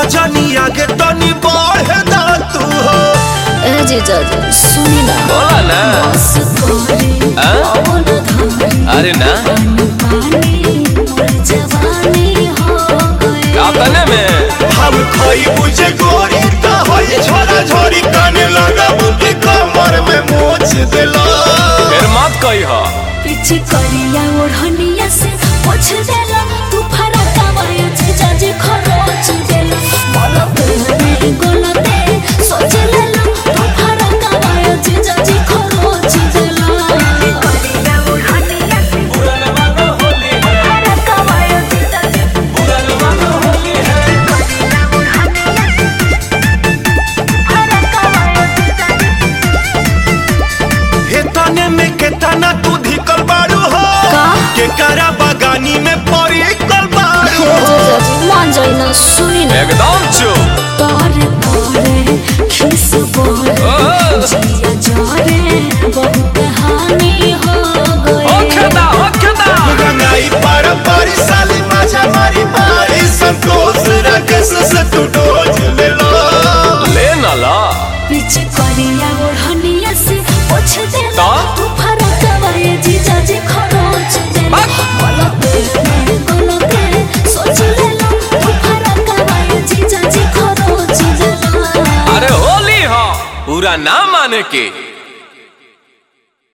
जनी आगे तनी बढ़े दा तू हो ए जीजा जी सुनी ना बोला ना बस तोरे हाँ? पवन धारे अरे ना पानी मोर जवानी हो गए अपने में हम खाई बुझे गोरी ता होई छोरा छोरी काने लगा बुकी कमर में मोच देला फिर मत कही हो पीछे करिया ओढ़निया से पोछ देला तू फरक आवाय जीजा जी खरोच देला बोलो तेरे गोलते सोच लेला तू फरक आवाय जीजा जी खरोच देला करिया ओढ़निया से फरक आवाय जीजा जी करिया ओढ़निया फरक आवाय जीजा जी हे तने में के तना तू धिकल बाड़ू हो का? के करा बगानी में पड़ी कल बाड़ू हो जीजा जी मान जाई ना सुनी ना एकदम चुप तारे तारे खिस बोले ओ। जिया जारे बहुत हानि हो ओ गए खेदा ओ खेदा गंगाई पार पारी साली माजा मारी मारी संतोष रकस से तू डोज ले लो ले ना ला पीछे करिया ओढ़निया से पोछ दे तो? तू फरक आवाए जीजा जी खरोच दे बक। बोलते बोलते सोच ले लो तू फरक आवाए जीजा जी खरोच दे अरे होली हो पूरा ना माने के